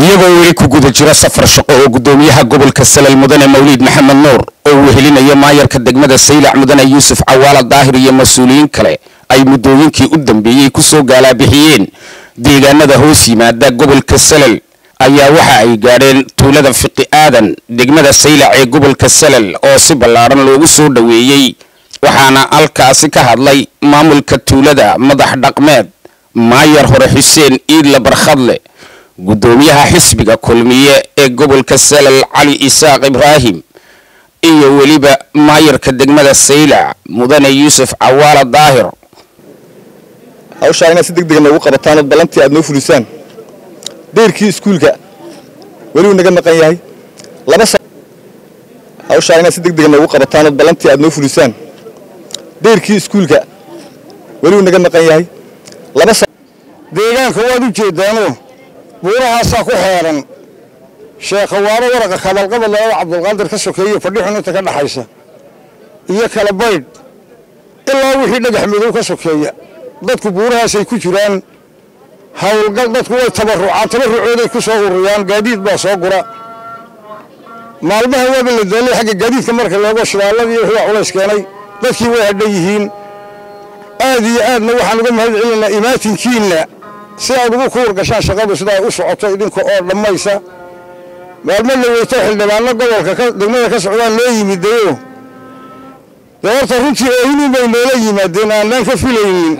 iyagoo weli ku guda jira safar shaqo oo gudoomiyaha gobolka salal mudane mawliid maxamed nuur oo wehelinaya maayarka degmada saylac mudane yuusuf cawaala daahir iyo mas-uuliyiin kale ay muddooyinkii u dambeeyey kusoo gaalaabixiyeen deegaanada hoos yimaada gobolka salal ayaa waxa ay gaadheen tuulada fiqi aadan degmada saylac ee gobolka salal oo si ballaaran loogu soo dhoweeyey waxaana halkaasi ka hadlay maamulka tuulada madax dhaqmeed maayar hore xuseen iidla barkhadle gudoomiyaha xisbiga kulmiye ee gobolka salal cali isaaq ibraahim iyo weliba maayarka degmada saylac mudane yuusuf cawaala daahir hawshaa inaad si deg dega noogu qabataan ood ballantii aad noo fulisaan deyrkii iskuulka weliuu naga maqan yahay laba hawshaa inaad si deg dega noogu qabataan ood ballantii aad noo fulisaan deyrkii iskuulka weliuu naga maqan yahay laba deegaanka waad u jeedaano buurahaasaa ku xeeran sheekhawaaro waraqa kabalqabad labada cabdulqaadir ka sokeeye fadhixun inta ka dhaxaysa iyo kala baydh ilaa wixii dhagax madow ka sokeeya dadku buurahaasay ku jiraan howlgal dadku way tabarucaan tabarucooday ku soo ururiyaan gaadiid baa soo gura maalmaha waaba la daalay xagga gaadiidka marka loogo shidaalladii wixii culays keenay dadkii way hadhan yihiin aad iyo aadna waxaan uga mahad celinaynaa imaatinkiinna si aad ugu kuur gashaan shaqadu sidaa u socoto idinka oo dhammaysa maalmo la weyto xildhibaano gobolka degmada ka socdaan loo yimidayo dee horta runtii oohinin bay noola yimaadeen aanaan ka filaynin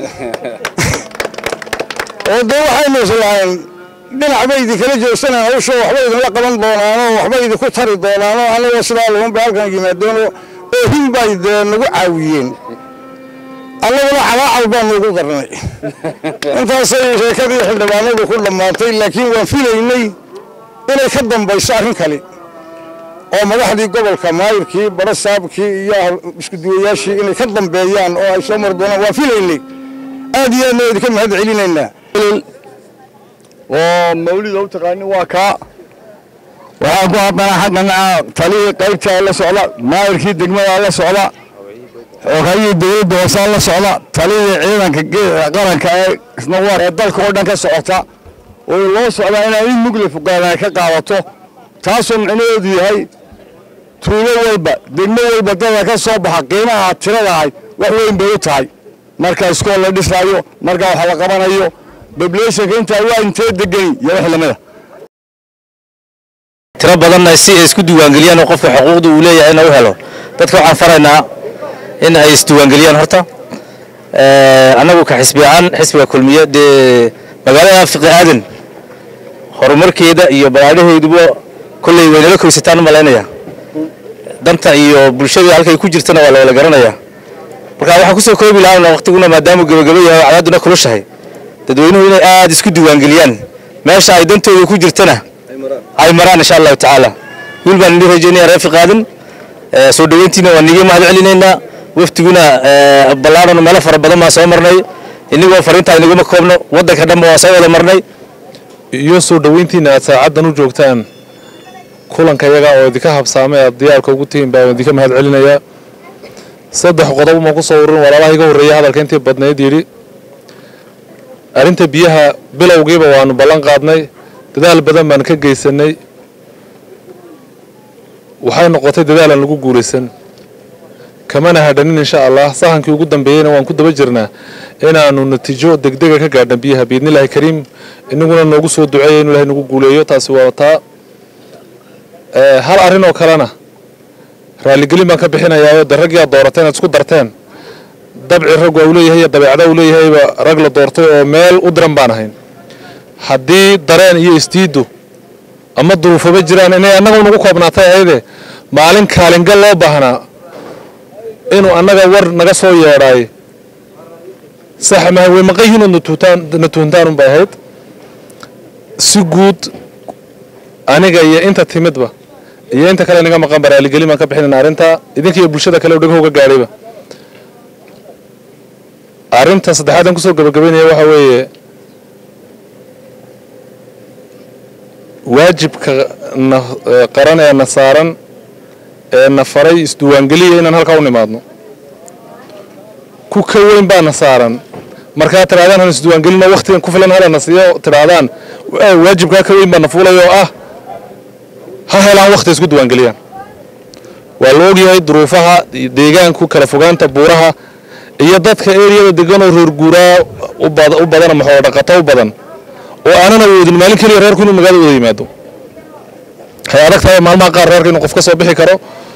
oo dee waxaynu islahayn dhinac bay idinkala joogsanaan hawsho waxba idinla qaban doonaanoo waxba idinku tari doonaanoo anigoo sidaa lugun bay halkan yimaadeenoo oohin bay dee nagu caawiyeen annaguna calaacal baa noogu darnay intaasay sheekadii xildhibaanadu ku dhammaatay laakiin waan filaynay inay ka dambayso arrin kale oo madaxdii gobolka maayirkii barasaabkii iyo iskuduwayaashii inay ka dambeeyaan oo ay soo mari doonaan waan filaynay aad iyo aadna idinka mahad celinaynaa oo mawlida u taqaanin waa kaa waxaa ku haddana xaggana talihii qaybtaa la socda maayirkii degmadaa la socda xogayii dowladda hoosaa la socda talihii ciidanka qaranka ee isna war ee dalka oo dhan ka socota oo loo socdaa inaa in mugle fuqaanaa ka qaadato taasoo micnaheedu yahay tuulo walba degmo walba dada ka soo baxa qiimaha tiradahay wax weyn bay u tahay marka iskool la dhisaayo marka wax la qabanayo bableeshanka intaa waa intee degani iyo wax lamida tiro badanna si ay isku diiwaangeliyaan oo qofka xuquuqda uu leeyahay inuu helo dadka waxaan faraynaa in ay isdiiwaangeliyaan horta annagu ka xisbi ahaan xisbiga kulmiye dee magaalada fiqi aadan horumarkeeda iyo balaadhaheeduba kolley waynala koysataan u malaynaya danta iyo bulshada halkay ku jirtana waa lawala garanaya marka waxaan kusoo koobi lahaa waqtiguna maadaamuu gebagabo yahay oo cadaaduna kulushahay dadweynuhu inay aada isku diiwaangeliyaan meesha ay dantooda ku jirtana ay maraan insha allahu tacaala wiil baan idin rajeynaya reer fiqaadan soo dhoweyntiina waan niga mahad celinaynaa waftiguna ballaarano meelo fara badan baan soo marnay inagoo fariintaa inaguma koobno waddanka dhanba waan soo wada marnay iyo soo dhoweyntiina aad saacaddan u joogtaan kulanka yaga oo idinka habsaamay aad diyaarka ugu tihiin baan idinka mahad celinayaa saddex qodob ma ku soo ururin walaalaha iga horreeya hadalka intii badnayd yidhi arrinta biyaha bilowgiiba waanu ballan qaadnay dadaal badan baan ka geysanay waxay noqotay dadaalaan lagu guulaysan kamana hadhanin insha allah sahankii ugu dambeeyeyna waan ku daba jirnaa inaanu natiijo degdega ka gaadhna biyaha biidnillaahi kariim inaguna noogu soo duceeya inu ilahay nagu guuleeyo taasi waa taa hal arrin oo kalena raalligelin baan ka bixinayaa de raggii aad doorateen aad isku darteen dabci raggu au leeyahay iyo dabeecada uu leeyahayba rag la doortay oo meel u diran baan ahayn haddii dareen iyo isdiiddu ama duruufaba jiraan inay annaga nagu koobnaatay ayade maalin kaalingal loo baahnaa inuu annaga war naga soo yeedhaay sax maha way maqan yihiin ood na tuuntaan unbay ahayd si guud aniga iyo inta timidba iyo inta kale naga maqan ba raaligelin baan ka bixinayna arrintaa idinka iyo bulshada kale o dhegahooga gaadhayba arrinta saddexaad aan kusoo gabagabaynaya waxaa weeye waajibka na qaran ee na saaran ee na faray isduwaangeliya inaan halkaa u nimaadno ku ka weyn baana saaran markaa tidhahdaan han isdiiwaangelino waktigan ku filan halana siiyo tidhaahdaan waajibkaa ka weyn baa na fuulay oo ah ha helaan wakti isku diiwaangeliyaan waa la ogyahay duruufaha deegaanku kala fogaanta buuraha iyo dadka eriyada deganoo reer guuraa u badan ama xoolo dhaqato u badan oo aanan awoodin maalin keliya reerku inuu magaalada wada yimaado waxay adag tahay maalmaha qaar reerka inuu qof ka soo bixi karo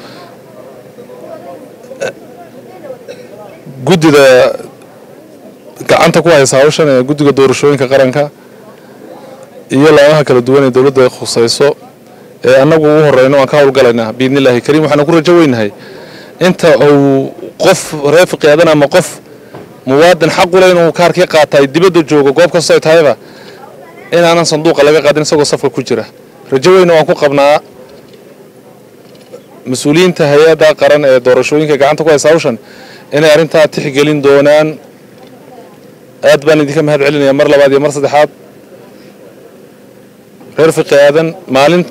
guddida gacanta ku haysa hawshan ee guddiga doorashooyinka qaranka iyo laamaha kala duwan ee dowladda ay khusayso ee annagu ugu horeyno waan ka howlgalaynaa biidnillaahi kariim waxaanu ku rajo weynahay inta uu qof reer fiqiyaadan ama qof muwaadin xaq u leh inuu kaarkii qaatay dibadda joogo goob kastoo ay tahayba inaanan sanduuqa laga qaadin isagoo safka ku jira rajo weyna waan ku qabnaa mas-uuliyiinta hay-adda qaran ee doorashooyinka gacanta ku haysa hawshan inay arrintaa tixgelin doonaan aad baan idinka mahad celinaya mar labaad iyo mar saddexaad reer fiqi aadan maalin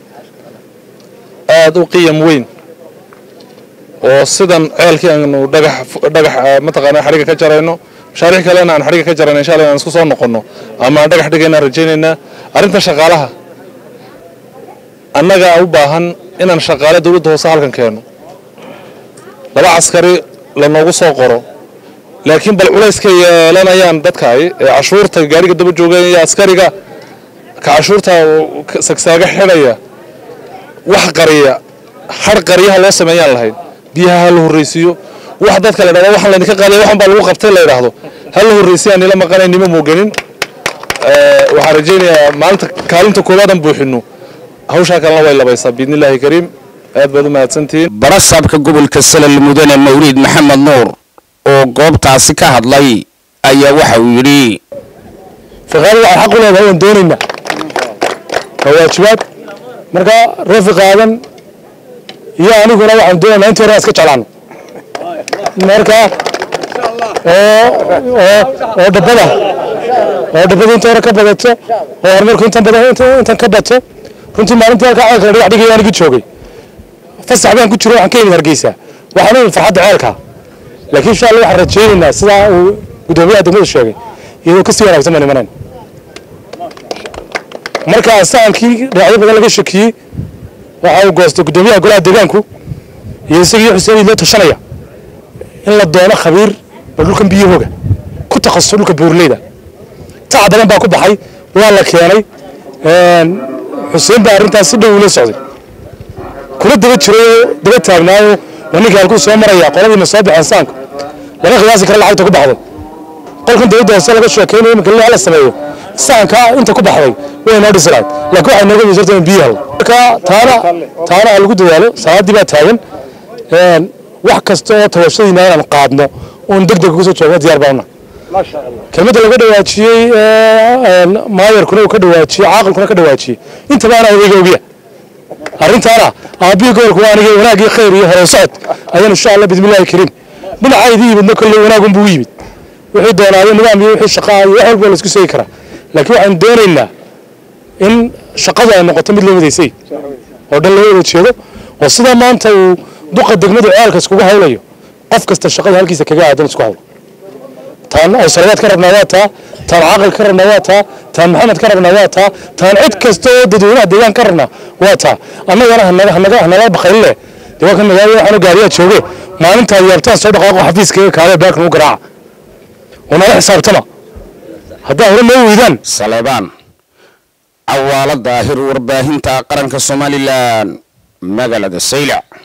aada u qiyam weyn oo sidan ceelkii aanu dhagax dhagax mataqaanaa xadhiga ka jarayno mashaariix kalena aan xadhiga ka jarayno insha allah inaan isku soo noqonno ama aan dhagax dhigaynaan rajaynaynaa arrinta shaqaalaha annagaa u baahan inaan shaqaale dowladda hoose halkan keeno laba caskari lanoogu soo qoro laakiin bal culayska yeelanayaan dadkaay ee cashuurta gaariga daba jooga iyo askariga ka cashuurta sagsaaga xidhaya wax qariya har qaryaha loo sameeyaan lahayn biyaha ha la horraysiiyo wax dadka la dhahdo waxaan laydinka qaadaya waxan baa lagu qabtay la yidhaahdo ha la horraysiya aan nila maqanay nima mooganin waxaan rajaynayaa maalinta kaalinta koobaadan buuxino hawshaa kalena way labaysaa biidnillaahi kariim aad baad u mahadsantihiin barasaabka gobolka salal mudane mawliid maxamed nuur oo goobtaasi ka hadlay ayaa waxa uu yidhi fiqaadu waxay xaq u leedahay waan doonaynaa waa waajibaad marka reer fiqaadan iyo aniguna waxaan doonaynaa intii hore aan iska jeclaano marka oo oo oo dhabbada oo dhabbada inta hore ka badato oo horumarku intan badan intan ka bato runtii maalintii halkaa ceelka dhagax dhigaya anigii joogay fasax baan ku jiro waxaan ka yimid hargeysa waxaan u yimid farxadda ceelka laakiin insha allah waxaan rajaynaynaa sidaa uu guddoomiyaha degmadu sheegay iyadoo kasii wanaagsan baan imanayn marka sahankii dhinacyo badan laga shakiyey waxa uu goostay guddoomiyaha golaha deegaanku iyo isagii xuseen idloo tashanaya in la doono khabiir bal dhulkan biyahooga ku takhasus dhulka buurleyda taca badan baa ku baxay waa la keenay xuseen baa arrintaas si dhow ula socday kula daba jiray oo daba taagnaayo waa ninkii halkuu soo maraya qoladiina soo baxeen saanku lama qiyaasi kara lacagta ku baxday qolkan dowladda hoose laga sheekeynayo iminka lila la sameeyo sahanka inta ku baxday way noo dhisi lahayd laakiin waxay nooga miisarta in biyo helo marka taana taana ha lagu dadaalo salaadii baa taagan wax kasta oo tabashadiina inaan qaadno oon deg deg uga soo joogno diyaar baana kelmadda laga dhawaajiyey maayarkuna uu ka dhawaajiyey caaqilkuna ka dhawaajiyey intaba anaa odayga ogiya arrintaana aabbihii gobolku waa aniga wanaagii khayr iyo hore socod ayaan insha allah bismillahi kariim dhinacaydii yimidna kolley wanaagunbuu u yimid wixii doonaayo nidaam iyo wixii shaqaa iyo wax walba la isku seegi karaa laakiin waxaan doonaynaa in shaqadu ay noqoto mid loo wadaysay oo dhan loo wada jeedo oo sidaa maanta uu duqa degmadu ceelka iskugu hawlayo qof kasta shaqada halkiisa kaga aadan isku hawlo taan awsalawaad ka rabnaa waa taa taan caaqil ka rabnaa waa taa taan maxamed ka rabnaa waa taa taan cid kasta oo dadweynaha deegaan ka rabnaa waa taa annagana hanaga hanaga hanala baqayn leh dee waa kan magaalada waxaanu gaariyaa jooge maalintaa yaabtaan soo dhaqaaqo xafiiska iyo kaale baarkan u garaaca unala xisaabtama haddaa hore noo weydaan saleebaan cawaalo daahir warbaahinta qaranka somalilan magaalada saylac